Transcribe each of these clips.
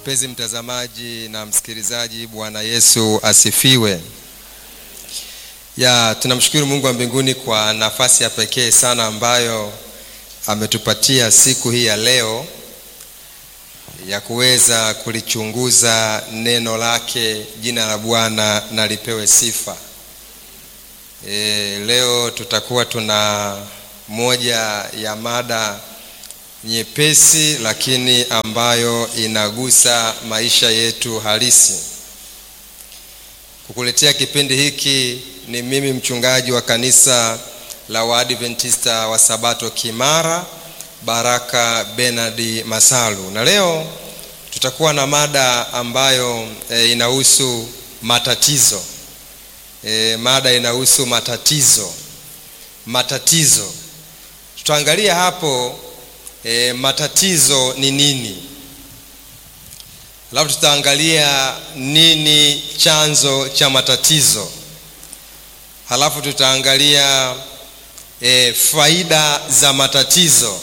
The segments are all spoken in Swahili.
Mpenzi mtazamaji na msikilizaji, Bwana Yesu asifiwe. Ya, tunamshukuru Mungu wa mbinguni kwa nafasi ya pekee sana ambayo ametupatia siku hii ya leo ya kuweza kulichunguza neno lake. Jina la Bwana na lipewe sifa. E, leo tutakuwa tuna moja ya mada nyepesi lakini ambayo inagusa maisha yetu halisi. Kukuletea kipindi hiki ni mimi mchungaji wa kanisa la Waadventista wa Sabato Kimara, Baraka Benard Masalu, na leo tutakuwa na mada ambayo e, inahusu matatizo. E, mada inahusu matatizo. Matatizo tutaangalia hapo E, matatizo ni nini, alafu tutaangalia nini chanzo cha matatizo, halafu tutaangalia e, faida za matatizo,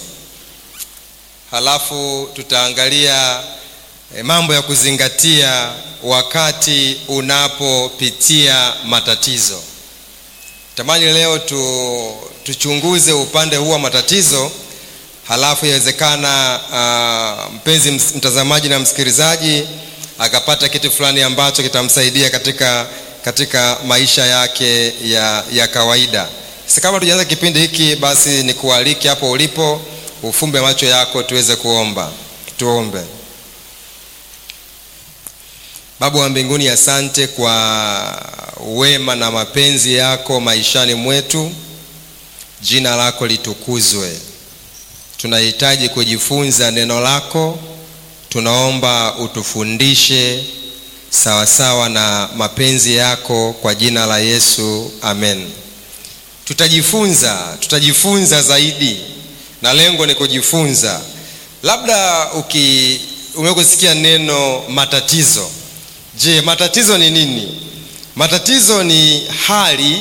halafu tutaangalia e, mambo ya kuzingatia wakati unapopitia matatizo. Tamani leo tu, tuchunguze upande huu wa matatizo halafu yawezekana uh, mpenzi mtazamaji na msikilizaji akapata kitu fulani ambacho kitamsaidia katika, katika maisha yake ya, ya kawaida. Sasa kabla tujaanza kipindi hiki, basi nikualike hapo ulipo ufumbe macho yako tuweze kuomba. Tuombe. Baba wa mbinguni, asante kwa wema na mapenzi yako maishani mwetu. Jina lako litukuzwe. Tunahitaji kujifunza neno lako, tunaomba utufundishe sawasawa na mapenzi yako kwa jina la Yesu, amen. Tutajifunza, tutajifunza zaidi, na lengo ni kujifunza. Labda uki umekusikia neno matatizo. Je, matatizo ni nini? Matatizo ni hali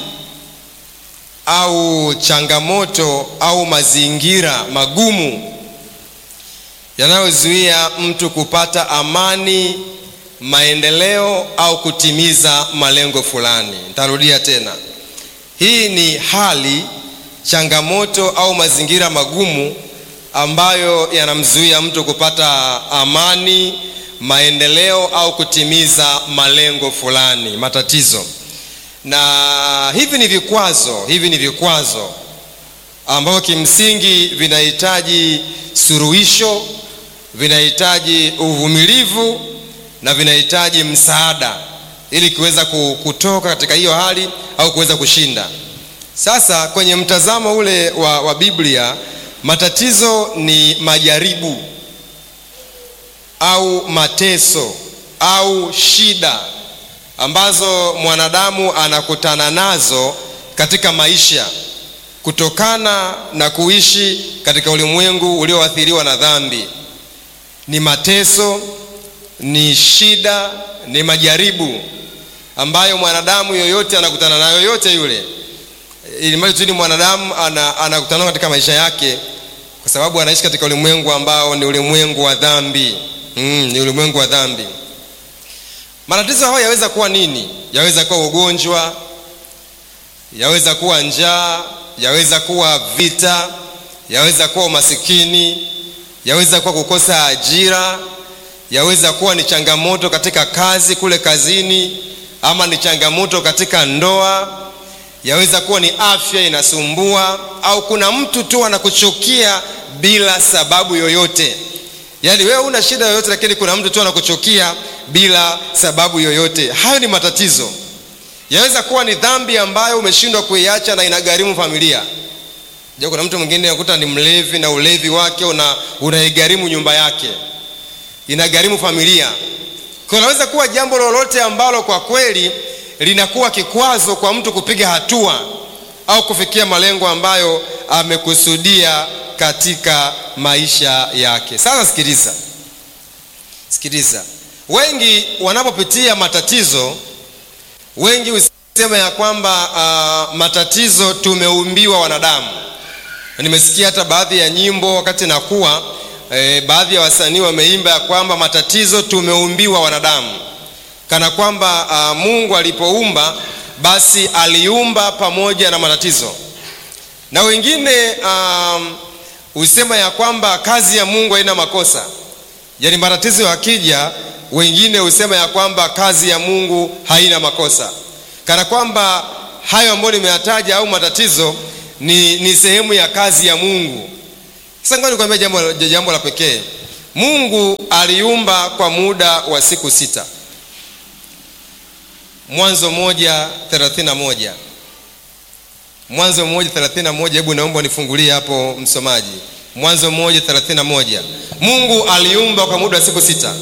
au changamoto au mazingira magumu yanayozuia mtu kupata amani, maendeleo au kutimiza malengo fulani. Nitarudia tena, hii ni hali, changamoto au mazingira magumu ambayo yanamzuia mtu kupata amani, maendeleo au kutimiza malengo fulani, matatizo na hivi ni vikwazo, hivi ni vikwazo ambavyo kimsingi vinahitaji suluhisho, vinahitaji uvumilivu na vinahitaji msaada ili kuweza kutoka katika hiyo hali au kuweza kushinda. Sasa kwenye mtazamo ule wa, wa Biblia, matatizo ni majaribu au mateso au shida ambazo mwanadamu anakutana nazo katika maisha kutokana na kuishi katika ulimwengu ulioathiriwa na dhambi. Ni mateso, ni shida, ni majaribu ambayo mwanadamu yoyote anakutana nayo, yoyote yule, ili mradi tu ni mwanadamu anakutana nayo katika maisha yake, kwa sababu anaishi katika ulimwengu ambao ni ulimwengu wa dhambi. Mm, ni ulimwengu wa dhambi. Matatizo hayo yaweza kuwa nini? Yaweza kuwa ugonjwa, yaweza kuwa njaa, yaweza kuwa vita, yaweza kuwa umasikini, yaweza kuwa kukosa ajira, yaweza kuwa ni changamoto katika kazi kule kazini, ama ni changamoto katika ndoa, yaweza kuwa ni afya inasumbua, au kuna mtu tu anakuchukia bila sababu yoyote. Yaani wewe una shida yoyote, lakini kuna mtu tu anakuchukia bila sababu yoyote. Hayo ni matatizo. Yaweza kuwa ni dhambi ambayo umeshindwa kuiacha na inagharimu familia. Je, kuna mtu mwingine unakuta ni mlevi na ulevi wake una unaigharimu nyumba yake, inagharimu familia. Kwa inaweza kuwa jambo lolote ambalo kwa kweli linakuwa kikwazo kwa mtu kupiga hatua au kufikia malengo ambayo amekusudia katika maisha yake. Sasa sikiliza, sikiliza. Wengi wanapopitia matatizo, wengi husema ya kwamba uh, matatizo tumeumbiwa wanadamu. Nimesikia hata baadhi ya nyimbo wakati nakuwa e, baadhi ya wasanii wameimba ya kwamba matatizo tumeumbiwa wanadamu, kana kwamba uh, Mungu alipoumba basi aliumba pamoja na matatizo, na wengine um, husema ya kwamba kazi ya Mungu haina makosa, yaani matatizo yakija, wengine husema ya kwamba kazi ya Mungu haina makosa, kana kwamba hayo ambayo nimeyataja au matatizo ni, ni sehemu ya kazi ya Mungu. Sasa ngoja nikwambie jambo, jambo la pekee. Mungu aliumba kwa muda wa siku sita. Mwanzo moja thelathini na moja Mwanzo moja thelathini na moja Hebu naomba nifungulie hapo msomaji. Mwanzo moja thelathini na moja Mungu aliumba kwa muda wa siku sita,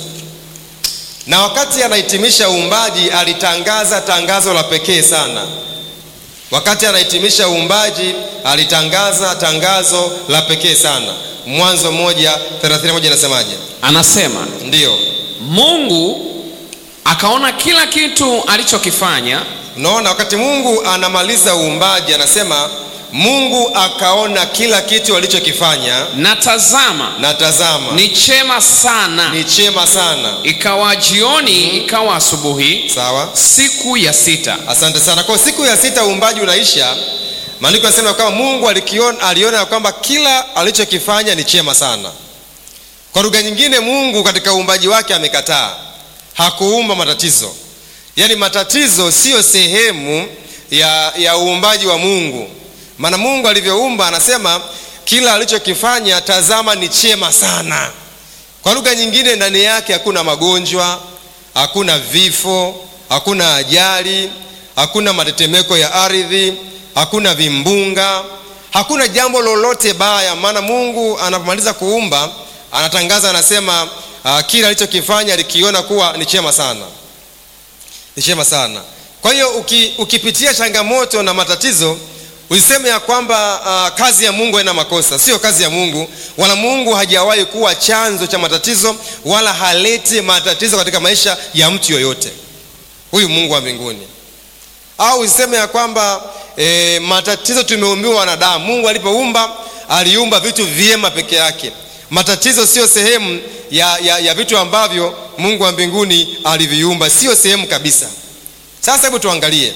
na wakati anahitimisha uumbaji alitangaza tangazo la pekee sana. Wakati anahitimisha uumbaji alitangaza tangazo la pekee sana. Mwanzo moja thelathini na moja inasemaje? Anasema Ndiyo, Mungu akaona kila kitu alichokifanya, unaona, wakati Mungu anamaliza uumbaji anasema Mungu akaona kila kitu alichokifanya, na tazama, na tazama ni chema sana. ni chema sana. Ikawa jioni, ikawa asubuhi, Sawa, siku ya sita. asante sana. Kwa siku ya sita uumbaji unaisha, maandiko yanasema kwamba Mungu alikiona, aliona ya kwamba kila alichokifanya ni chema sana. Kwa lugha nyingine, Mungu katika uumbaji wake amekataa, hakuumba matatizo. Yaani matatizo siyo sehemu ya, ya uumbaji wa Mungu. Maana Mungu alivyoumba anasema kila alichokifanya tazama ni chema sana. Kwa lugha nyingine, ndani yake hakuna magonjwa, hakuna vifo, hakuna ajali, hakuna matetemeko ya ardhi, hakuna vimbunga, hakuna jambo lolote baya. Maana Mungu anapomaliza kuumba anatangaza, anasema uh, kila alichokifanya alikiona kuwa ni chema sana, ni chema sana. Kwa hiyo uki, ukipitia changamoto na matatizo usiseme ya kwamba uh, kazi ya Mungu haina makosa. Sio kazi ya Mungu, wala Mungu hajawahi kuwa chanzo cha matatizo, wala haleti matatizo katika maisha ya mtu yoyote, huyu Mungu wa mbinguni. Au usiseme ya kwamba e, matatizo tumeumbiwa wanadamu. Mungu alipoumba aliumba vitu vyema peke yake. Matatizo sio sehemu ya, ya, ya vitu ambavyo Mungu wa mbinguni aliviumba, sio sehemu kabisa. Sasa hebu tuangalie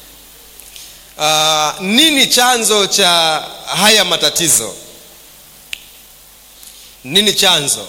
Uh, nini chanzo cha haya matatizo? Nini chanzo?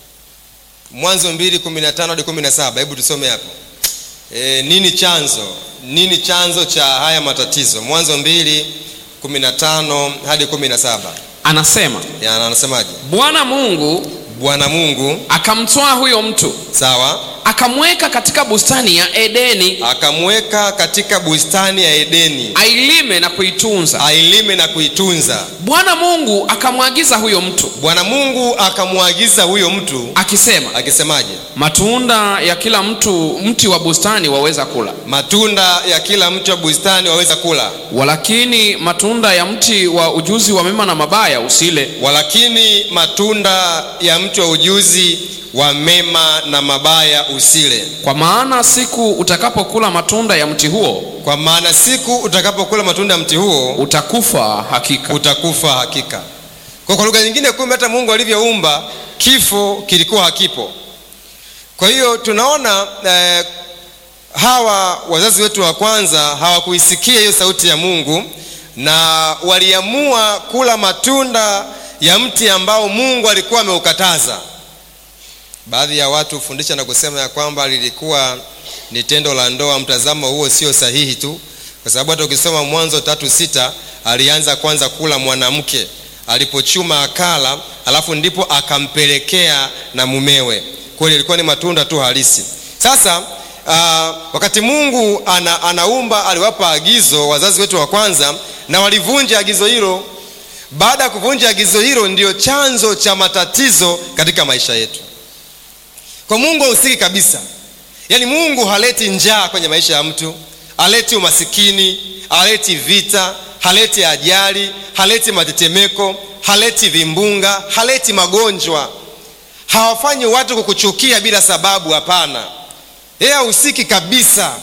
Mwanzo mbili kumi na tano hadi kumi na saba hebu tusome hapo. E, nini chanzo? Nini chanzo cha haya matatizo? Mwanzo mbili kumi na tano hadi kumi na saba Anasema Ya, anasemaje? Bwana Mungu Bwana Mungu akamtwaa huyo mtu sawa, akamweka katika bustani ya Edeni akamweka katika bustani ya Edeni ailime na kuitunza. ailime na kuitunza. Bwana Mungu akamwagiza huyo mtu Bwana Mungu akamwagiza huyo mtu akisema, akisemaje? matunda ya kila mtu mti wa bustani waweza kula, matunda ya kila mti wa bustani waweza kula, walakini matunda ya mti wa ujuzi wa mema na mabaya usile, walakini matunda ya mti wa ujuzi wa mema na mabaya usile, kwa maana siku utakapokula matunda ya mti huo kwa maana siku utakapokula matunda ya mti huo utakufa hakika. utakufa hakika. Kwa kwa lugha nyingine, kumbe hata Mungu alivyoumba kifo kilikuwa hakipo. Kwa hiyo tunaona eh, hawa wazazi wetu wa kwanza hawakuisikia hiyo sauti ya Mungu na waliamua kula matunda ya mti ambao Mungu alikuwa ameukataza. Baadhi ya watu hufundisha na kusema ya kwamba lilikuwa ni tendo la ndoa. Mtazamo huo sio sahihi tu, kwa sababu hata ukisoma Mwanzo tatu sita alianza kwanza kula mwanamke alipochuma akala, alafu ndipo akampelekea na mumewe. Kwa hiyo ilikuwa ni matunda tu halisi. Sasa uh, wakati Mungu ana, anaumba aliwapa agizo wazazi wetu wa kwanza, na walivunja agizo hilo. Baada ya kuvunja agizo hilo, ndio chanzo cha matatizo katika maisha yetu. Kwa Mungu hahusiki kabisa. Yaani Mungu haleti njaa kwenye maisha ya mtu, haleti umasikini, haleti vita, haleti ajali, haleti matetemeko, haleti vimbunga, haleti magonjwa. Hawafanyi watu kukuchukia bila sababu, hapana. Yeye hahusiki kabisa,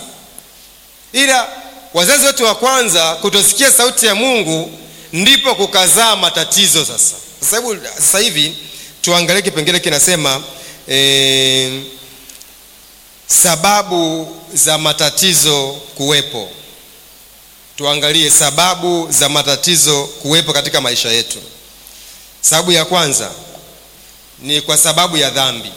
ila wazazi wetu wa kwanza kutosikia sauti ya Mungu ndipo kukazaa matatizo. Sasa sasa hivi sasa hivi tuangalie kipengele kinasema e, sababu za matatizo kuwepo tuangalie sababu za matatizo kuwepo katika maisha yetu sababu ya kwanza ni kwa sababu ya dhambi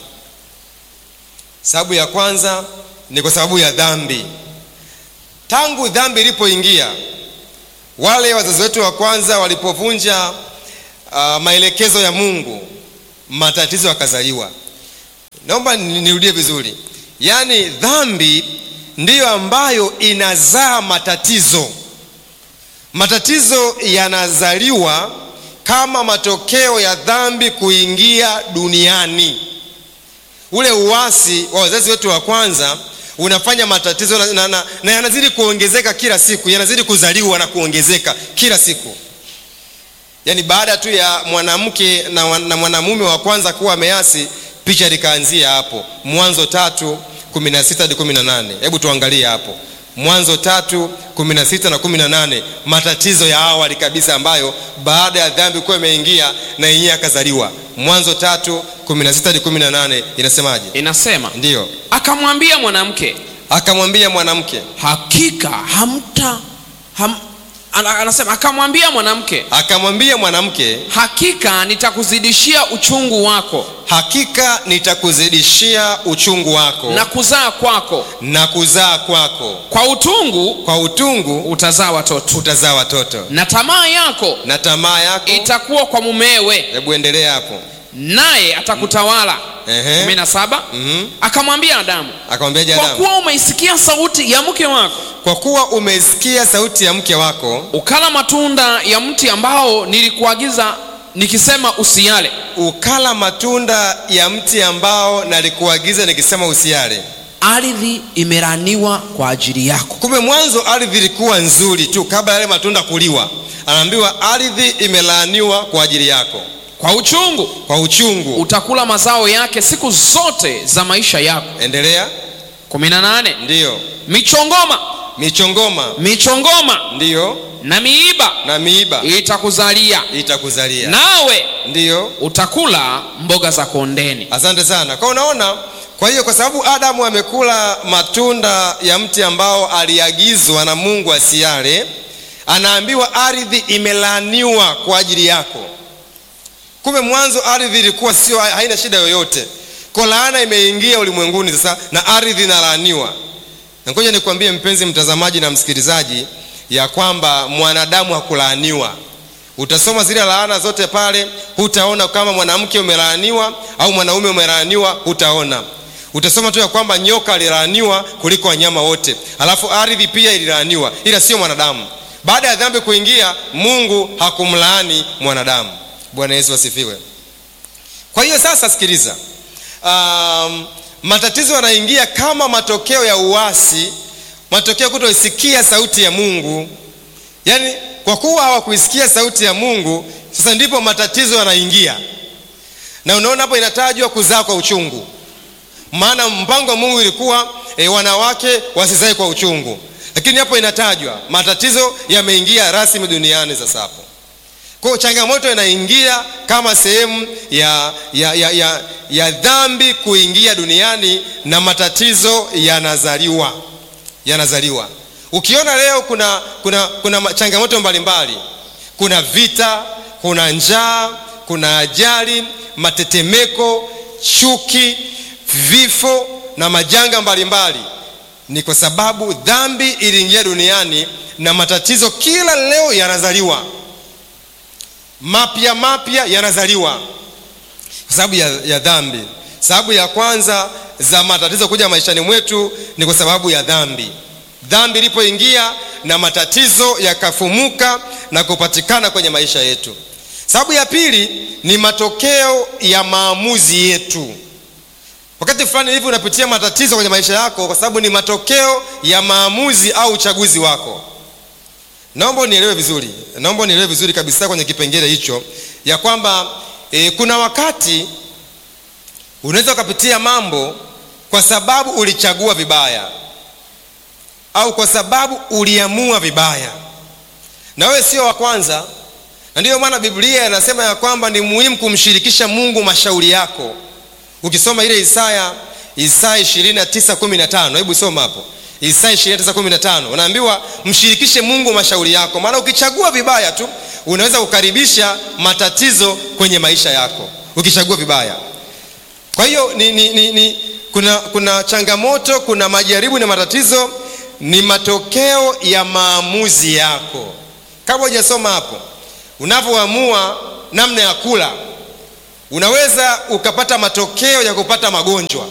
sababu ya kwanza ni kwa sababu ya dhambi tangu dhambi ilipoingia wale wazazi wetu wa kwanza walipovunja uh, maelekezo ya mungu matatizo yakazaliwa naomba nirudie vizuri yaani dhambi ndiyo ambayo inazaa matatizo matatizo yanazaliwa kama matokeo ya dhambi kuingia duniani ule uasi wa wazazi wetu wa kwanza unafanya matatizo na, na, na, na yanazidi kuongezeka kila siku yanazidi kuzaliwa na kuongezeka kila siku yaani baada tu ya mwanamke na, na mwanamume wa kwanza kuwa ameasi picha likaanzia hapo mwanzo tatu 16 hadi 18 hebu tuangalie hapo mwanzo tatu 16 na 18 matatizo ya awali kabisa ambayo baada ya dhambi kuwa imeingia na yenyewe akazaliwa mwanzo tatu 16 hadi 18 inasemaje inasema ndiyo akamwambia mwanamke akamwambia mwanamke hakika hamta ham, ana- anasema akamwambia mwanamke akamwambia mwanamke hakika nitakuzidishia uchungu wako hakika nitakuzidishia uchungu wako na kuzaa kwako na kuzaa kwako kwa utungu kwa utungu utazaa watoto utazaa watoto na tamaa yako na tamaa yako itakuwa kwa mumewe hebu endelea hapo naye atakutawala Ehe. kumi na saba Mhm. akamwambia adamu akamwambia kwa Adamu kuwa umeisikia sauti ya mke wako kwa kuwa umesikia sauti ya mke wako ukala matunda ya mti ambao nilikuagiza nikisema usiale ukala matunda ya mti ambao nalikuagiza nikisema usiale ardhi imeraniwa kwa ajili yako kumbe mwanzo ardhi ilikuwa nzuri tu kabla yale matunda kuliwa anaambiwa ardhi imelaaniwa kwa ajili yako kwa uchungu kwa uchungu utakula mazao yake siku zote za maisha yako endelea 18 ndiyo michongoma michongoma michongoma ndiyo na miiba na miiba itakuzalia itakuzalia nawe ndiyo utakula mboga za kondeni asante sana kwa unaona kwa hiyo kwa sababu adamu amekula matunda ya mti ambao aliagizwa na mungu asiale anaambiwa ardhi imelaaniwa kwa ajili yako kumbe mwanzo ardhi ilikuwa sio haina shida yoyote ko laana imeingia ulimwenguni sasa na ardhi inalaaniwa na ngoja nikwambie mpenzi mtazamaji na msikilizaji ya kwamba mwanadamu hakulaaniwa utasoma zile laana zote pale hutaona kama mwanamke umelaaniwa au mwanaume umelaaniwa hutaona utasoma tu ya kwamba nyoka alilaaniwa kuliko wanyama wote alafu ardhi pia ililaaniwa ila sio mwanadamu baada ya dhambi kuingia mungu hakumlaani mwanadamu bwana yesu asifiwe kwa hiyo sasa sikiliza um, matatizo yanaingia kama matokeo ya uasi matokeo kutoisikia sauti ya mungu yaani kwa kuwa hawakuisikia sauti ya mungu sasa ndipo matatizo yanaingia na unaona hapo inatajwa kuzaa kwa uchungu maana mpango wa mungu ilikuwa e, wanawake wasizae kwa uchungu lakini hapo inatajwa matatizo yameingia rasmi duniani sasa hapo kwa hiyo changamoto inaingia kama sehemu ya, ya, ya, ya, ya dhambi kuingia duniani na matatizo yanazaliwa yanazaliwa ukiona leo kuna kuna kuna ma- changamoto mbalimbali kuna vita kuna njaa kuna ajali matetemeko chuki vifo na majanga mbalimbali ni kwa sababu dhambi iliingia duniani na matatizo kila leo yanazaliwa mapya mapya yanazaliwa kwa sababu ya, ya dhambi sababu ya kwanza za matatizo kuja maishani mwetu ni kwa sababu ya dhambi dhambi ilipoingia na matatizo yakafumuka na kupatikana kwenye maisha yetu sababu ya pili ni matokeo ya maamuzi yetu wakati fulani hivi unapitia matatizo kwenye maisha yako kwa sababu ni matokeo ya maamuzi au uchaguzi wako naomba unielewe vizuri naomba unielewe vizuri kabisa kwenye kipengele hicho ya kwamba e, kuna wakati unaweza ukapitia mambo kwa sababu ulichagua vibaya au kwa sababu uliamua vibaya na wewe sio wa kwanza na ndiyo maana biblia inasema ya kwamba ni muhimu kumshirikisha mungu mashauri yako ukisoma ile isaya isaya 29:15 hebu soma hapo isaya 29:15 unaambiwa mshirikishe mungu mashauri yako maana ukichagua vibaya tu unaweza kukaribisha matatizo kwenye maisha yako ukichagua vibaya kwa hiyo ni, ni, ni, ni, kuna, kuna changamoto kuna majaribu na matatizo ni matokeo ya maamuzi yako kama hujasoma hapo unavyoamua namna ya kula unaweza ukapata matokeo ya kupata magonjwa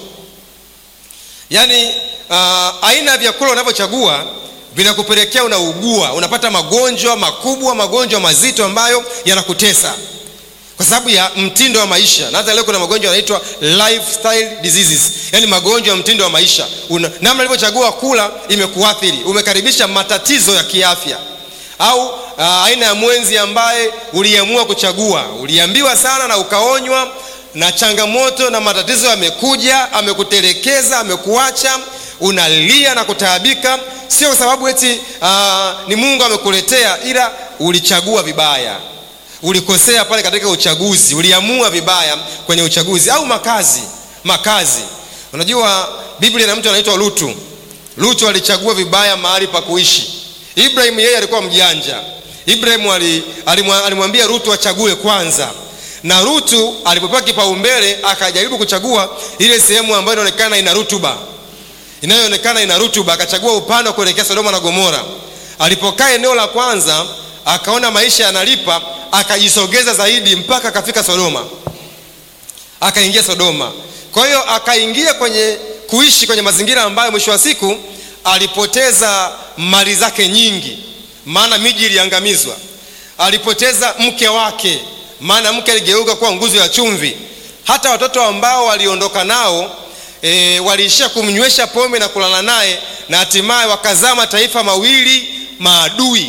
yaani uh, aina ya vyakula unavyochagua vinakupelekea unaugua unapata magonjwa makubwa magonjwa mazito ambayo yanakutesa kwa sababu ya mtindo wa maisha na hata leo kuna magonjwa yanaitwa lifestyle diseases yaani magonjwa ya mtindo wa maisha Una, namna ulivyochagua kula imekuathiri umekaribisha matatizo ya kiafya au uh, aina ya mwenzi ambaye uliamua kuchagua uliambiwa sana na ukaonywa na changamoto na matatizo yamekuja amekutelekeza amekuacha unalia na kutaabika sio kwa sababu eti uh, ni mungu amekuletea ila ulichagua vibaya ulikosea pale katika uchaguzi uliamua vibaya kwenye uchaguzi au makazi makazi unajua biblia na mtu anaitwa lutu lutu alichagua vibaya mahali pa kuishi ibrahimu yeye alikuwa mjanja ibrahimu alimwambia rutu achague kwanza na rutu alipopewa kipaumbele akajaribu kuchagua ile sehemu ambayo inaonekana ina rutuba inayoonekana ina rutuba akachagua upande wa kuelekea sodoma na gomora alipokaa eneo la kwanza akaona maisha yanalipa akajisogeza zaidi mpaka akafika sodoma akaingia sodoma kwa hiyo akaingia kwenye kuishi kwenye mazingira ambayo mwisho wa siku alipoteza mali zake nyingi maana miji iliangamizwa alipoteza mke wake maana mke aligeuka kuwa nguzo ya chumvi hata watoto ambao waliondoka nao e, waliishia kumnywesha pombe na kulala naye na hatimaye wakazaa mataifa mawili maadui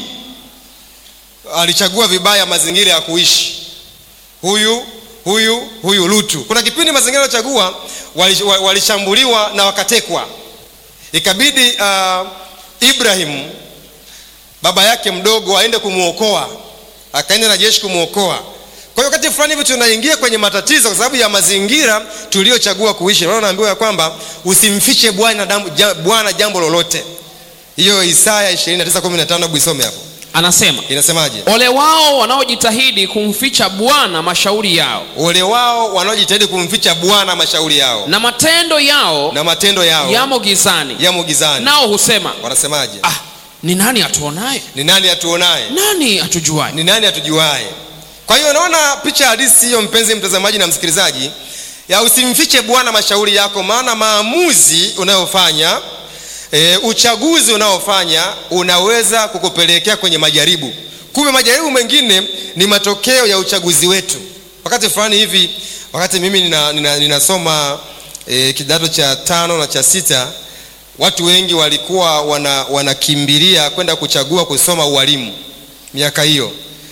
alichagua vibaya mazingira ya kuishi huyu huyu huyu lutu kuna kipindi mazingira aliochagua walishambuliwa na wakatekwa ikabidi uh, ibrahimu baba yake mdogo aende kumwokoa akaenda na jeshi kumwokoa kwa hiyo wakati fulani hivi tunaingia kwenye matatizo kwa sababu ya mazingira tuliochagua kuishi naona naambiwa ya kwamba usimfiche bwana bwana jambo lolote hiyo isaya 29:15 hebu isome hapo anasema inasemaje ole wao wanaojitahidi kumficha bwana mashauri yao ole wao wanaojitahidi kumficha bwana mashauri yao na matendo yao na matendo yao yamo gizani yamo gizani nao husema wanasemaje ah, ni nani atuonaye ni nani atuonaye nani atujuaye ni nani atujuaye kwa hiyo unaona picha halisi hiyo mpenzi mtazamaji na msikilizaji ya usimfiche bwana mashauri yako maana maamuzi unayofanya e, uchaguzi unaofanya unaweza kukupelekea kwenye majaribu kumbe majaribu mengine ni matokeo ya uchaguzi wetu wakati fulani hivi wakati mimi ninasoma nina, nina, nina e, kidato cha tano na cha sita watu wengi walikuwa wanakimbilia wana kwenda kuchagua kusoma ualimu miaka hiyo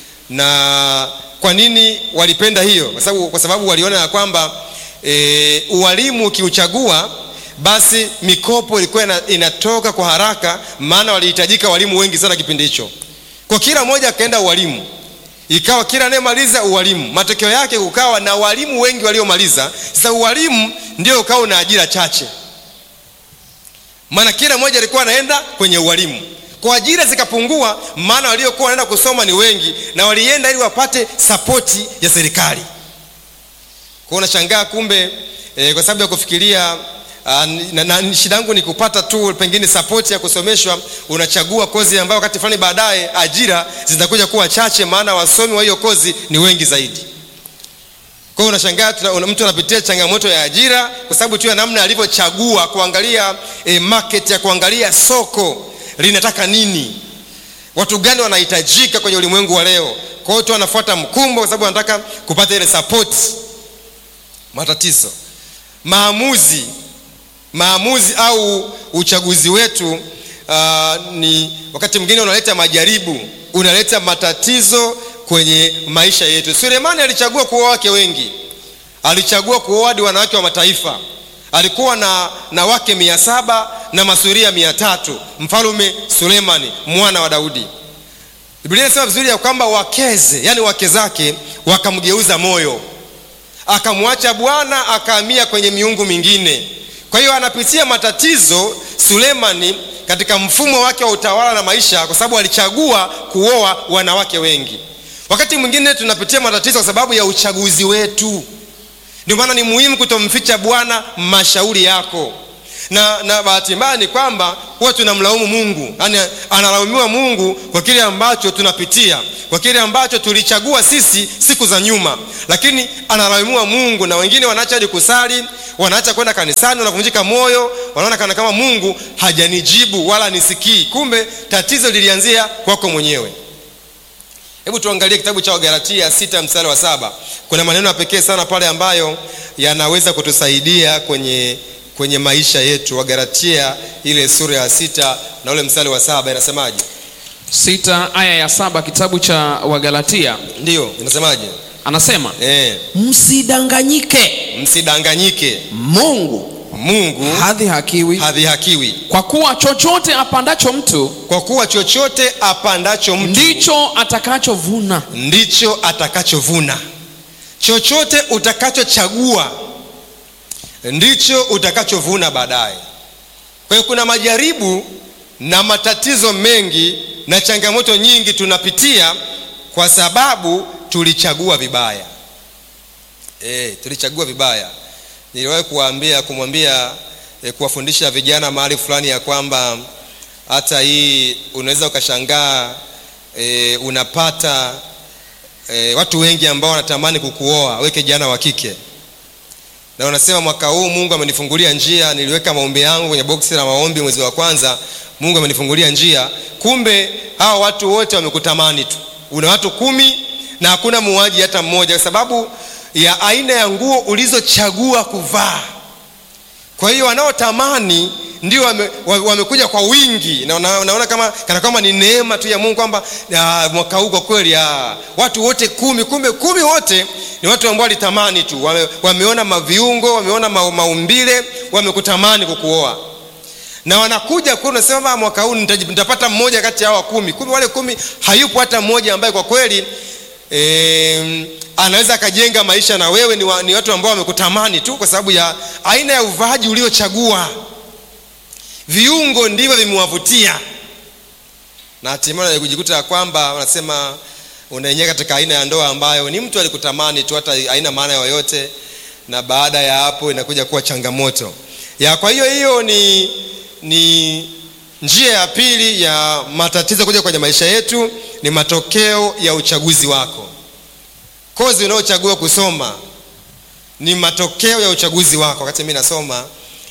na kwa nini walipenda hiyo kwa sababu, kwa sababu waliona ya kwamba e, ualimu ukiuchagua basi mikopo ilikuwa inatoka kwa haraka maana walihitajika walimu wengi sana kipindi hicho kwa kila mmoja akaenda ualimu ikawa kila anayemaliza ualimu matokeo yake kukawa na walimu wengi waliomaliza sasa ualimu ndio ukawa una ajira chache maana kila mmoja alikuwa anaenda kwenye ualimu kwa ajira zikapungua maana waliokuwa wanaenda kusoma ni wengi na walienda ili wapate sapoti ya serikali kwao unashangaa kumbe e, kwa sababu ya kufikiria Uh, na, na shida yangu ni kupata tu pengine sapoti ya kusomeshwa unachagua kozi ambayo wakati fulani baadaye ajira zitakuja kuwa chache maana wasomi wa hiyo kozi ni wengi zaidi kwa hiyo unashangaa una, mtu anapitia changamoto ya ajira kwa sababu tu ya namna alivyochagua kuangalia eh, market ya kuangalia soko linataka nini watu gani wanahitajika kwenye ulimwengu wa leo kwa hiyo tu anafuata mkumbo kwa sababu anataka kupata ile sapoti matatizo maamuzi maamuzi au uchaguzi wetu uh, ni wakati mwingine unaleta majaribu unaleta matatizo kwenye maisha yetu sulemani alichagua kuoa wake wengi alichagua kuoa hadi wanawake wa mataifa alikuwa na, na wake mia saba na masuria mia tatu mfalume sulemani mwana wa daudi biblia inasema vizuri ya kwamba wakeze yani wake zake wakamgeuza moyo akamwacha bwana akahamia kwenye miungu mingine kwa hiyo anapitia matatizo sulemani katika mfumo wake wa utawala na maisha kwa sababu alichagua kuoa wanawake wengi wakati mwingine tunapitia matatizo kwa sababu ya uchaguzi wetu ndio maana ni muhimu kutomficha bwana mashauri yako na, na bahati mbaya ni kwamba huwa tunamlaumu mungu yaani analaumiwa mungu kwa kile ambacho tunapitia kwa kile ambacho tulichagua sisi siku za nyuma lakini analaumiwa mungu na wengine wanaacha hadi kusali wanaacha kwenda kanisani wanavunjika moyo wanaona kana kama mungu hajanijibu wala nisikii kumbe tatizo lilianzia kwako mwenyewe hebu tuangalie kitabu cha wagalatia sita mstari wa saba kuna maneno ya pekee sana pale ambayo yanaweza kutusaidia kwenye kwenye maisha yetu wagalatia ile sura ya sita na ule mstari wa saba inasemaje sita aya ya saba kitabu cha wagalatia ndiyo inasemaje anasema e, msidanganyike msidanganyike mungu mungu hadhihakiwi hadhihakiwi kwa kuwa chochote apandacho mtu kwa kuwa chochote apandacho mtu ndicho atakachovuna ndicho atakachovuna chochote utakachochagua ndicho utakachovuna baadaye kwa hiyo kuna majaribu na matatizo mengi na changamoto nyingi tunapitia kwa sababu tulichagua vibaya e, tulichagua vibaya niliwahi kuwaambia kumwambia e, kuwafundisha vijana mahali fulani ya kwamba hata hii unaweza ukashangaa e, unapata e, watu wengi ambao wanatamani kukuoa we kijana wa kike na unasema mwaka huu mungu amenifungulia njia niliweka maombi yangu kwenye boksi la maombi mwezi wa kwanza mungu amenifungulia njia kumbe hawa watu wote wamekutamani tu una watu kumi na hakuna muuaji hata mmoja kwa sababu ya aina ya nguo ulizochagua kuvaa kwa hiyo wanaotamani ndio wame, wamekuja kwa wingi na una- unaona kama kana kwamba ni neema tu ya mungu kwamba ah, mwaka huu kwa kweli ah, watu wote kumi kumbe kumi wote ni watu ambao walitamani tu wame, wameona maviungo wameona ma, maumbile wamekutamani kukuoa na wanakuja kule unasema mwaka huu nitaji- nitapata mmoja kati ya hawa kumi kumbe wale kumi hayupo hata mmoja ambaye kwa kweli e, anaweza akajenga maisha na wewe ni, wa, ni watu ambao wamekutamani tu kwa sababu ya aina ya uvaaji uliochagua viungo ndivyo vimewavutia na hatimaye kujikuta ya kwamba wanasema unaingia katika aina ya ndoa ambayo ni mtu alikutamani tu hata haina maana yoyote na baada ya hapo inakuja kuwa changamoto ya kwa hiyo hiyo ni ni njia ya pili ya matatizo kuja kwenye maisha yetu ni matokeo ya uchaguzi wako kozi unaochagua kusoma ni matokeo ya uchaguzi wako wakati mi nasoma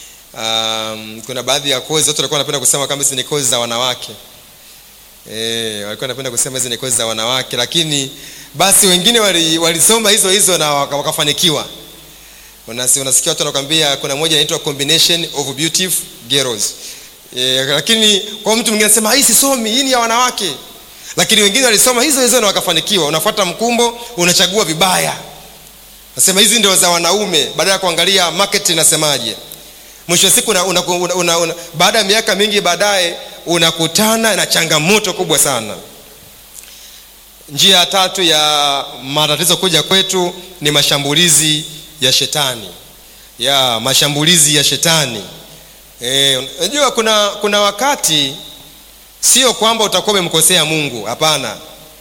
um, kuna baadhi ya kozi watu walikuwa wanapenda kusema kama hizi ni kozi za wanawake e, walikuwa wanapenda kusema hizi ni kozi za wanawake lakini basi wengine wali- walisoma hizo hizo na waka- wakafanikiwa Unasi, unasikia watu wanakwambia kuna moja inaitwa combination of beautiful girls e, lakini kwa mtu mwingine anasema hii sisomi hii ni ya wanawake lakini wengine walisoma hizo hizo na wakafanikiwa unafuata mkumbo unachagua vibaya nasema hizi ndio za wanaume baada ya kuangalia market inasemaje mwisho wa siku una, una, una, una, una, baada ya miaka mingi baadaye unakutana na changamoto kubwa sana njia ya tatu ya matatizo kuja kwetu ni mashambulizi ya shetani ya mashambulizi ya shetani Eh, unajua kuna kuna wakati sio kwamba utakuwa umemkosea mungu hapana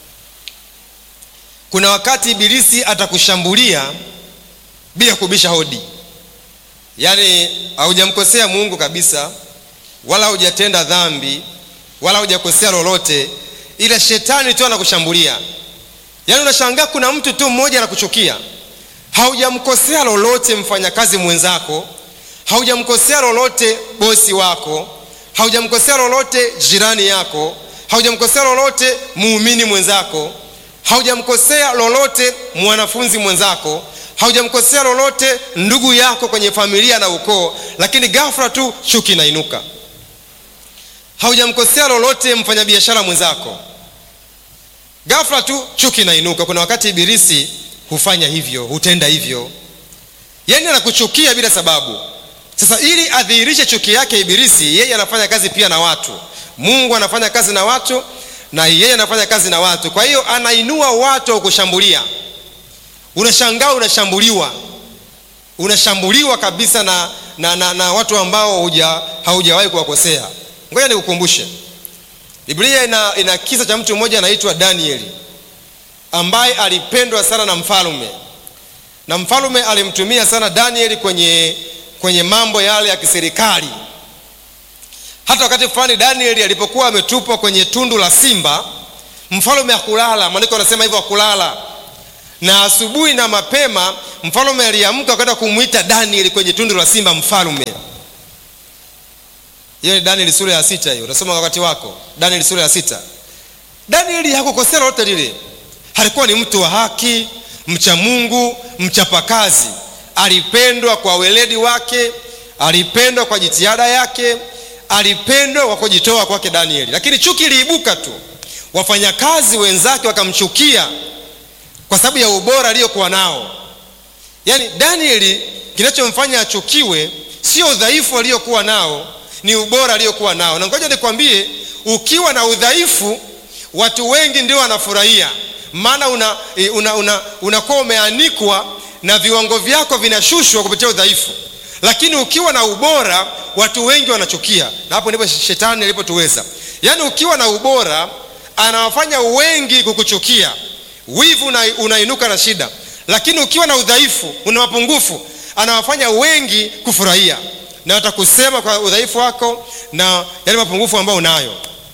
kuna wakati ibilisi atakushambulia bila kubisha hodi yaani haujamkosea mungu kabisa wala hujatenda dhambi wala hujakosea lolote ila shetani tu anakushambulia yaani unashangaa kuna mtu tu mmoja anakuchukia haujamkosea lolote mfanyakazi mwenzako haujamkosea lolote bosi wako haujamkosea lolote jirani yako haujamkosea lolote muumini mwenzako haujamkosea lolote mwanafunzi mwenzako haujamkosea lolote ndugu yako kwenye familia na ukoo lakini ghafla tu chuki inainuka haujamkosea lolote mfanyabiashara mwenzako ghafla tu chuki inainuka kuna wakati ibilisi hufanya hivyo hutenda hivyo yaani anakuchukia bila sababu sasa ili adhihirishe chuki yake ibilisi yeye anafanya kazi pia na watu mungu anafanya kazi na watu na yeye anafanya kazi na watu kwa hiyo anainua watu wa kushambulia unashangaa unashambuliwa unashambuliwa kabisa na, na, na, na watu ambao huja, haujawahi kuwakosea ngoja nikukumbushe biblia ina, ina kisa cha mtu mmoja anaitwa danieli ambaye alipendwa sana na mfalme na mfalme alimtumia sana danieli kwenye, kwenye mambo yale ya kiserikali hata wakati fulani danieli alipokuwa ametupwa kwenye tundu la simba mfalme hakulala maandiko anasema hivyo hakulala na asubuhi na mapema mfalme aliamka kwenda kumwita danieli kwenye tundu la simba mfalme hiyo ni danieli sura ya sita hiyo unasoma wakati wako danieli sura ya sita danieli hakukosea lolote lile alikuwa ni mtu wa haki mcha mungu mchapakazi alipendwa kwa weledi wake alipendwa kwa jitihada yake alipendwa kwa kujitoa kwake danieli lakini chuki iliibuka tu wafanyakazi wenzake wakamchukia kwa sababu ya ubora aliyokuwa nao yaani danieli kinachomfanya achukiwe sio udhaifu aliyokuwa nao ni ubora aliyokuwa nao na ngoja nikwambie ukiwa na udhaifu watu wengi ndio wanafurahia maana unakuwa una, una, una umeanikwa na viwango vyako vinashushwa kupitia udhaifu lakini ukiwa na ubora watu wengi wanachukia na hapo ndipo shetani alipotuweza yaani ukiwa na ubora anawafanya wengi kukuchukia wivu una, unainuka na shida lakini ukiwa na udhaifu una mapungufu anawafanya wengi kufurahia na watakusema kwa udhaifu wako na yale mapungufu ambayo unayo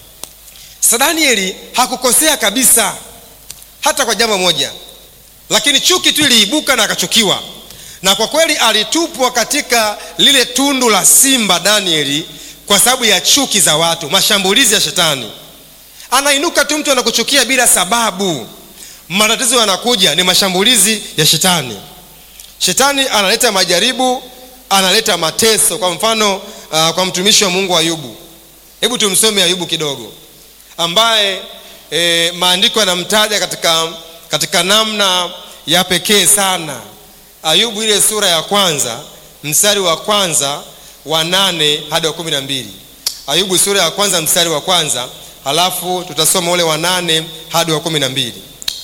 sasa danieli hakukosea kabisa hata kwa jambo moja lakini chuki tu iliibuka na akachukiwa na kwa kweli alitupwa katika lile tundu la simba danieli kwa sababu ya chuki za watu mashambulizi ya shetani anainuka tu mtu anakuchukia bila sababu matatizo yanakuja ni mashambulizi ya shetani shetani analeta majaribu analeta mateso kwa mfano uh, kwa mtumishi wa mungu ayubu hebu tumsome ayubu kidogo ambaye e, maandiko yanamtaja katika, katika namna ya pekee sana ayubu ile sura ya kwanza mstari wa kwanza wa nane hadi wa kumi na mbili ayubu sura ya kwanza mstari wa kwanza halafu tutasoma ule wa nane hadi wa kumi na mbili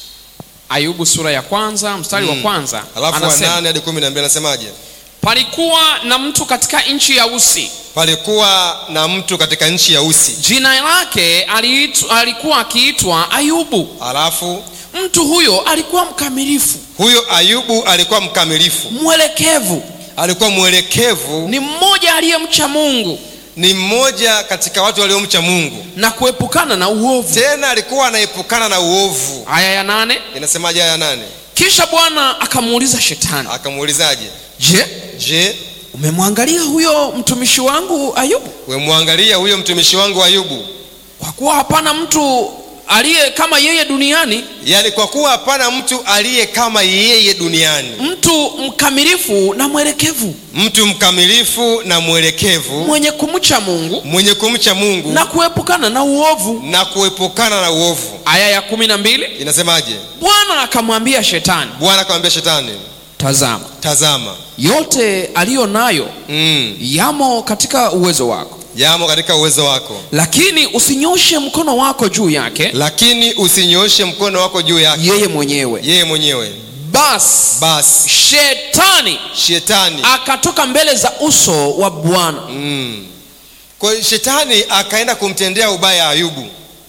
ayubu sura ya kwanza mstari wa kwanza halafu wa anasema nane hadi kumi na mbili anasemaje palikuwa na mtu katika nchi ya usi palikuwa na mtu katika nchi ya usi jina lake aliitu, alikuwa akiitwa ayubu halafu mtu huyo alikuwa mkamilifu huyo ayubu alikuwa mkamilifu mwelekevu alikuwa mwelekevu ni mmoja aliyemcha mungu ni mmoja katika watu waliomcha mungu na kuepukana na uovu tena alikuwa anaepukana na uovu aya ya nane inasemaje aya nane kisha bwana akamuuliza shetani akamuulizaje je je umemwangalia huyo mtumishi wangu ayubu wemwangalia huyo mtumishi wangu ayubu kwa kuwa hapana mtu aliye kama yeye duniani yaani kwa kuwa hapana mtu aliye kama yeye duniani mtu mkamilifu na mwelekevu mtu mkamilifu na mwelekevu mwenye kumcha mungu mwenye kumcha mungu na kuepukana na uovu na kuepukana na uovu aya ya kumi na mbili inasemaje bwana akamwambia shetani bwana akamwambia shetani tazama tazama yote aliyo nayo mm, yamo katika uwezo wako yamo katika uwezo wako lakini usinyoshe mkono wako juu yake lakini usinyooshe mkono wako juu yake yeye mwenyewe yeye mwenyewe basi basi shetani shetani akatoka mbele za uso wa bwana mm. kwa hiyo shetani akaenda kumtendea ubaya ayubu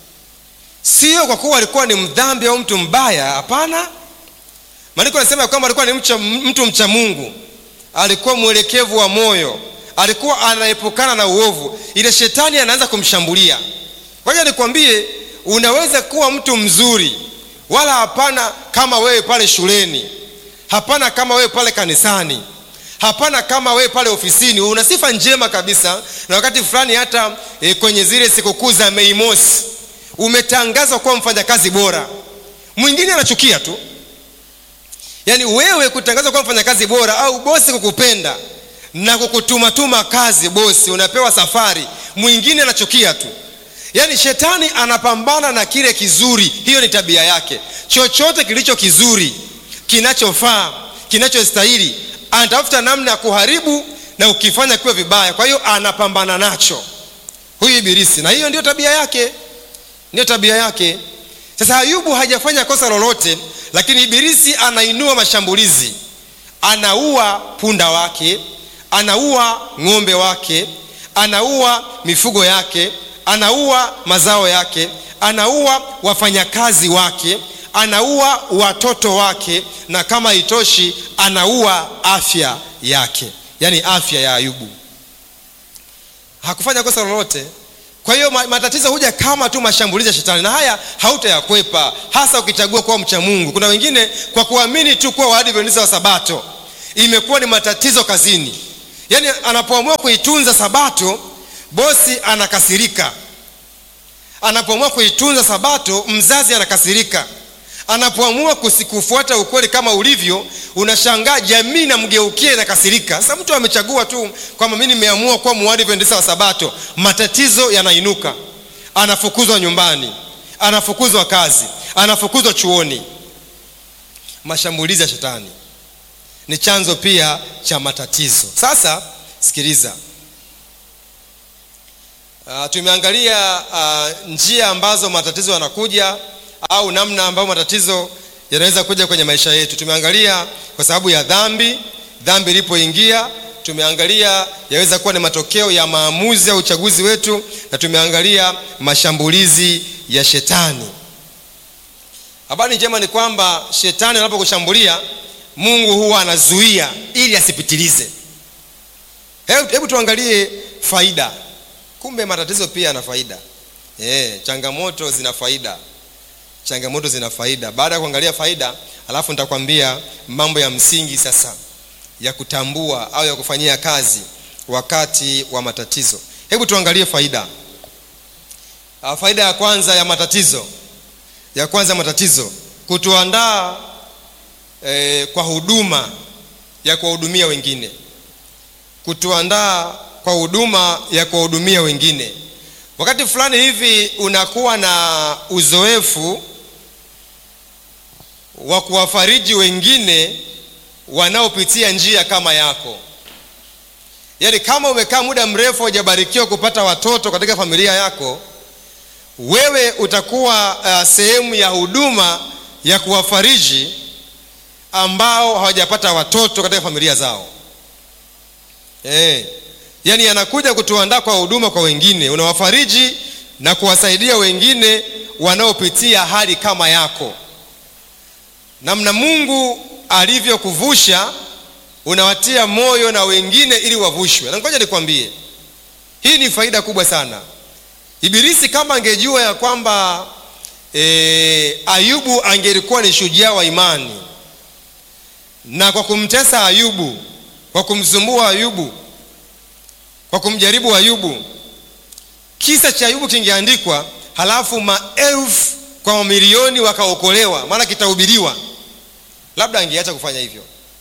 sio kwa kuwa alikuwa ni mdhambi au mtu mbaya hapana maandiko anasema kwamba alikuwa ni mcha, mtu mcha mungu alikuwa mwelekevu wa moyo alikuwa anaepukana na uovu ile shetani anaanza kumshambulia kwaja nikwambie unaweza kuwa mtu mzuri wala hapana kama wewe pale shuleni hapana kama wewe pale kanisani hapana kama wewe pale ofisini una sifa njema kabisa na wakati fulani hata e, kwenye zile sikukuu za mei mosi umetangazwa kuwa mfanyakazi bora mwingine anachukia tu yaani wewe kutangazwa kuwa mfanyakazi bora au bosi kukupenda na kukutumatuma kazi bosi unapewa safari mwingine anachukia tu yaani shetani anapambana na kile kizuri hiyo ni tabia yake chochote kilicho kizuri kinachofaa kinachostahili anatafuta namna ya kuharibu na ukifanya kiwe vibaya kwa hiyo anapambana nacho huyu ibilisi na hiyo ndio tabia yake ndiyo tabia yake sasa ayubu hajafanya kosa lolote lakini ibilisi anainua mashambulizi anaua punda wake anaua ng'ombe wake anaua mifugo yake anaua mazao yake anaua wafanyakazi wake anaua watoto wake na kama itoshi anaua afya yake yaani afya ya ayubu hakufanya kosa lolote kwa hiyo ma- matatizo huja kama tu mashambulizi ya shetani na haya hautayakwepa hasa ukichagua kuwa mcha mungu kuna wengine kwa kuamini tu kuwa waadventista wa sabato imekuwa ni matatizo kazini yaani anapoamua kuitunza sabato bosi anakasirika anapoamua kuitunza sabato mzazi anakasirika anapoamua kusi- kufuata ukweli kama ulivyo unashangaa jamii namgeukia inakasirika sasa mtu amechagua tu kwamba mi nimeamua kuwa muadventista wa sabato matatizo yanainuka anafukuzwa nyumbani anafukuzwa kazi anafukuzwa chuoni mashambulizi ya shetani ni chanzo pia cha matatizo sasa sikiliza Uh, tumeangalia uh, njia ambazo matatizo yanakuja au namna ambayo matatizo yanaweza kuja kwenye maisha yetu tumeangalia kwa sababu ya dhambi dhambi ilipoingia tumeangalia yaweza kuwa ni matokeo ya maamuzi au uchaguzi wetu na tumeangalia mashambulizi ya shetani habari njema ni kwamba shetani anapokushambulia mungu huwa anazuia ili asipitilize hebu, hebu tuangalie faida kumbe matatizo pia yana faida e, changamoto zina faida changamoto zina faida baada ya kuangalia faida alafu nitakwambia mambo ya msingi sasa ya kutambua au ya kufanyia kazi wakati wa matatizo hebu tuangalie faida Ah, faida ya kwanza ya matatizo ya kwanza ya matatizo kutuandaa eh, kwa huduma ya kuwahudumia wengine kutuandaa kwa huduma ya kuwahudumia wengine wakati fulani hivi unakuwa na uzoefu wa kuwafariji wengine wanaopitia njia kama yako yaani kama umekaa muda mrefu hujabarikiwa kupata watoto katika familia yako wewe utakuwa uh, sehemu ya huduma ya kuwafariji ambao hawajapata watoto katika familia zao eh yaani anakuja kutuandaa kwa huduma kwa wengine unawafariji na kuwasaidia wengine wanaopitia hali kama yako namna mungu alivyokuvusha unawatia moyo na wengine ili wavushwe na ngoja nikwambie hii ni faida kubwa sana ibilisi kama angejua ya kwamba e, ayubu angelikuwa ni shujaa wa imani na kwa kumtesa ayubu kwa kumsumbua ayubu kwa kumjaribu ayubu kisa cha ayubu kingeandikwa halafu maelfu kwa mamilioni wakaokolewa maana kitahubiriwa labda angeacha kufanya hivyo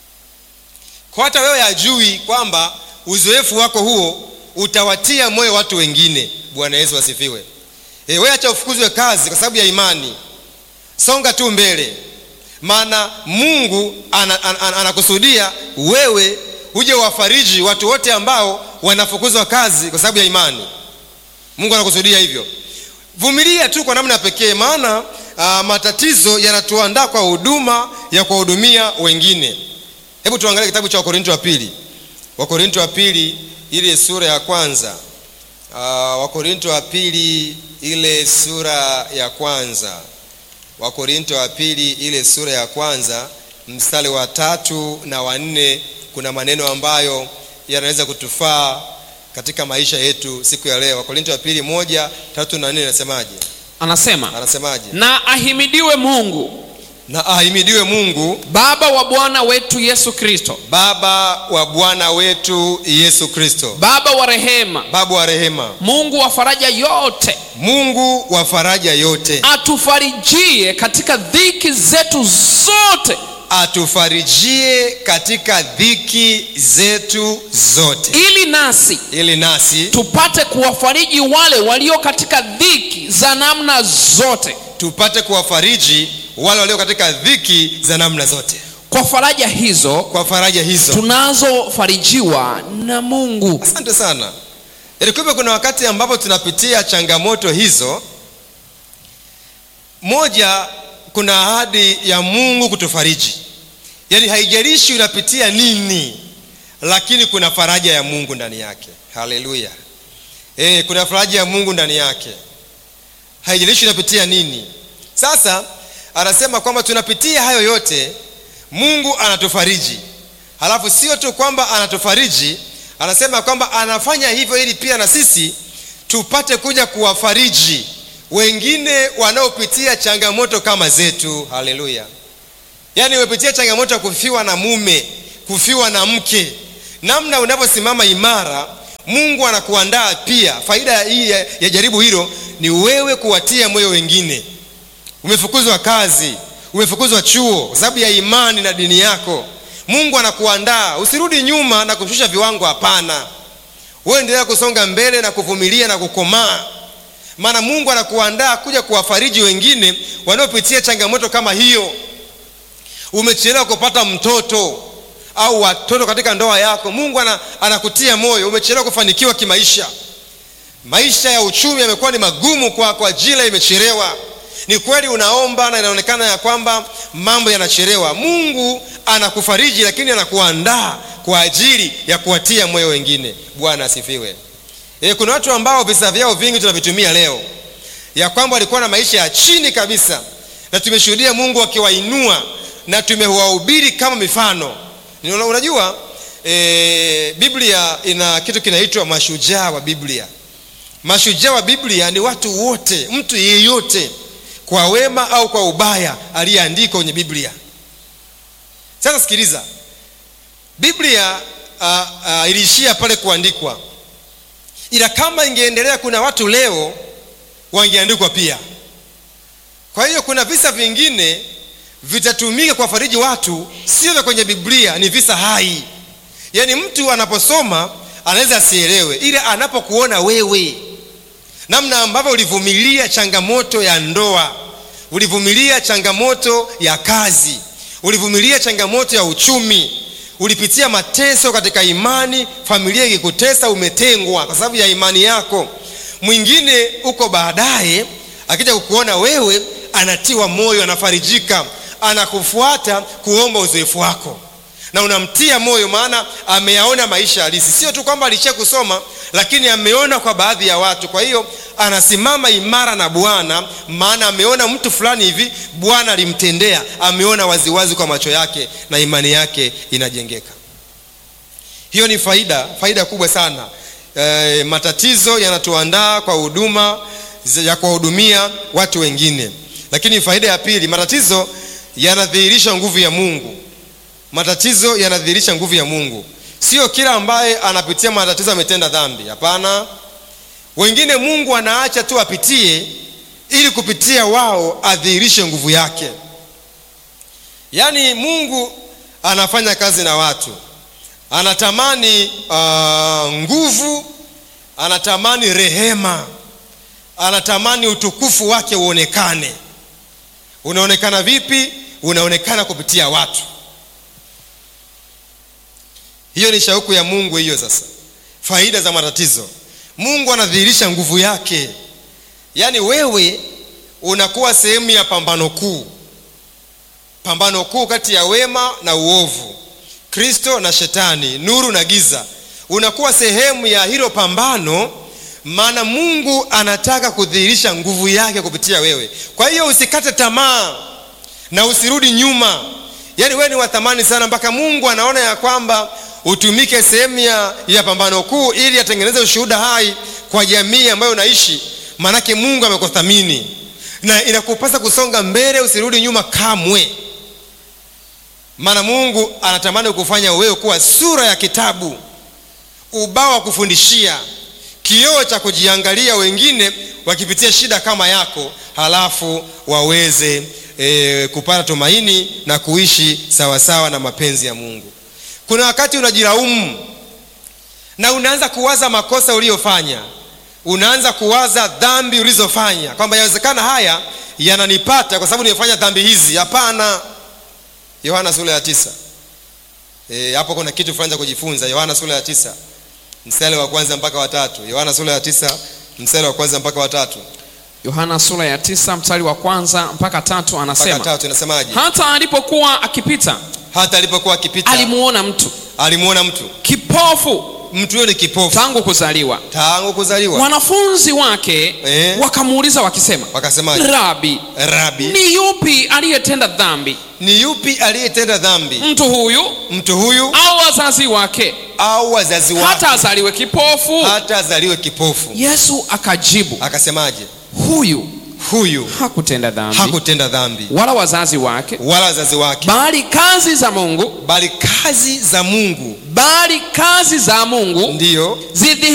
kwa hata wewe ajui kwamba uzoefu wako huo utawatia moyo watu wengine bwana yesu asifiwe e, wewe acha ufukuzwe kazi kwa sababu ya imani songa tu mbele maana mungu anakusudia ana, ana, ana wewe uje wafariji watu wote ambao wanafukuzwa kazi kwa sababu ya imani mungu anakusudia hivyo vumilia tu kwa namna pekee maana uh, matatizo yanatuandaa kwa huduma ya kuwahudumia wengine hebu tuangalie kitabu cha wakorinto wa pili wakorinto wa pili ile sura ya kwanza uh, wakorinto wa pili ile sura ya kwanza wakorinto wa pili ile sura ya kwanza mstari wa tatu na wanne kuna maneno ambayo yanaweza kutufaa katika maisha yetu siku ya leo wakorinto wa pili moja tatu na nne anasemaje anasema anasemaje na ahimidiwe mungu na ahimidiwe mungu baba wa bwana wetu yesu kristo baba wa bwana wetu yesu kristo baba wa rehema baba wa rehema mungu wa faraja yote mungu wa faraja yote atufarijie katika dhiki zetu zote atufarijie katika dhiki zetu zote ili nasi ili nasi tupate kuwafariji wale walio katika dhiki za namna zote tupate kuwafariji wale walio katika dhiki za namna zote kwa faraja hizo kwa faraja hizo tunazofarijiwa na mungu asante sana yaani kumbe kuna wakati ambapo tunapitia changamoto hizo moja kuna ahadi ya mungu kutufariji yaani haijalishi unapitia nini lakini kuna faraja ya mungu ndani yake haleluya e, kuna faraja ya mungu ndani yake haijalishi unapitia nini sasa anasema kwamba tunapitia hayo yote mungu anatufariji halafu sio tu kwamba anatufariji anasema kwamba anafanya hivyo ili pia na sisi tupate kuja kuwafariji wengine wanaopitia changamoto kama zetu haleluya yaani umepitia changamoto ya kufiwa na mume kufiwa na mke namna unavyosimama imara mungu anakuandaa pia faida hii ya, ya jaribu hilo ni wewe kuwatia moyo wengine umefukuzwa kazi umefukuzwa chuo kwa sababu ya imani na dini yako mungu anakuandaa usirudi nyuma na kushusha viwango hapana wewe endelea kusonga mbele na kuvumilia na kukomaa maana mungu anakuandaa kuja kuwafariji wengine wanaopitia changamoto kama hiyo umechelewa kupata mtoto au watoto katika ndoa yako mungu ana, anakutia moyo umechelewa kufanikiwa kimaisha maisha ya uchumi yamekuwa ni magumu kwa kwa ajili imechelewa ni kweli unaomba na inaonekana ya kwamba mambo yanachelewa mungu anakufariji lakini anakuandaa kwa ajili ya kuwatia moyo wengine bwana asifiwe e, kuna watu ambao visa vyao vingi tunavitumia leo ya kwamba walikuwa na maisha ya chini kabisa na tumeshuhudia mungu akiwainua na tumewahubiri kama mifano unajua e, biblia ina kitu kinaitwa mashujaa wa biblia mashujaa wa biblia ni watu wote mtu yeyote kwa wema au kwa ubaya aliyeandikwa kwenye biblia sasa sikiliza biblia uh, uh, iliishia pale kuandikwa ila kama ingeendelea kuna watu leo wangeandikwa pia kwa hiyo kuna visa vingine vitatumika kuwafariji watu sio vya kwenye biblia ni visa hai yaani mtu anaposoma anaweza asielewe ila anapokuona wewe namna ambavyo ulivumilia changamoto ya ndoa ulivumilia changamoto ya kazi ulivumilia changamoto ya uchumi ulipitia mateso katika imani familia ikikutesa umetengwa kwa sababu ya imani yako mwingine huko baadaye akija kukuona wewe anatiwa moyo anafarijika anakufuata kuomba uzoefu wako na unamtia moyo maana ameyaona maisha halisi sio tu kwamba alishia kusoma lakini ameona kwa baadhi ya watu kwa hiyo anasimama imara na bwana maana ameona mtu fulani hivi bwana alimtendea ameona waziwazi kwa macho yake na imani yake inajengeka hiyo ni faida faida kubwa sana e, matatizo yanatuandaa kwa huduma ya kuwahudumia watu wengine lakini faida ya pili matatizo yanadhihirisha nguvu ya mungu matatizo yanadhihirisha nguvu ya mungu sio kila ambaye anapitia matatizo ametenda dhambi hapana wengine mungu anaacha tu apitie ili kupitia wao adhihirishe nguvu yake yaani mungu anafanya kazi na watu anatamani uh, nguvu anatamani rehema anatamani utukufu wake uonekane unaonekana vipi unaonekana kupitia watu hiyo ni shauku ya mungu hiyo sasa faida za matatizo mungu anadhihirisha nguvu yake yaani wewe unakuwa sehemu ya pambano kuu pambano kuu kati ya wema na uovu kristo na shetani nuru na giza unakuwa sehemu ya hilo pambano maana mungu anataka kudhihirisha nguvu yake kupitia wewe kwa hiyo usikate tamaa na usirudi nyuma yaani wewe ni wa thamani sana mpaka mungu anaona ya kwamba utumike sehemu ya, ya pambano kuu ili atengeneze ushuhuda hai kwa jamii ambayo unaishi maanake mungu amekuthamini na inakupasa kusonga mbele usirudi nyuma kamwe maana mungu anatamani kufanya wewe kuwa sura ya kitabu ubao wa kufundishia kioo cha kujiangalia wengine wakipitia shida kama yako halafu waweze e, kupata tumaini na kuishi sawasawa na mapenzi ya mungu kuna wakati unajilaumu na unaanza kuwaza makosa uliyofanya unaanza kuwaza dhambi ulizofanya kwamba yawezekana haya yananipata kwa sababu nimefanya dhambi hizi hapana yohana sura ya tisa e, hapo kuna kitu fulani cha kujifunza yohana sura ya tisa mstari wa kwanza mpaka watatu yohana sura ya tisa mstari wa kwanza mpaka watatu yohana sura ya tisa mstari wa kwanza mpaka tatu mpaka anasema tatu inasemaje hata alipokuwa akipita hata alipokuwa akipita alimuona mtu alimuona mtu kipofu mtu yule kipofu tangu kuzaliwa tangu kuzaliwa wanafunzi wake Eh. wakamuuliza wakisema wakasemaje rabi rabi ni yupi aliyetenda dhambi ni yupi aliyetenda dhambi mtu huyu mtu huyu au wazazi wake au wazazi wake hata azaliwe kipofu hata azaliwe kipofu yesu akajibu akasemaje huyu huyu hakutenda dhambi hakutenda dhambi wala wazazi wake wala wazazi wake bali kazi za mungu bali kazi za mungu bali kazi za mungu ndiyo zidhi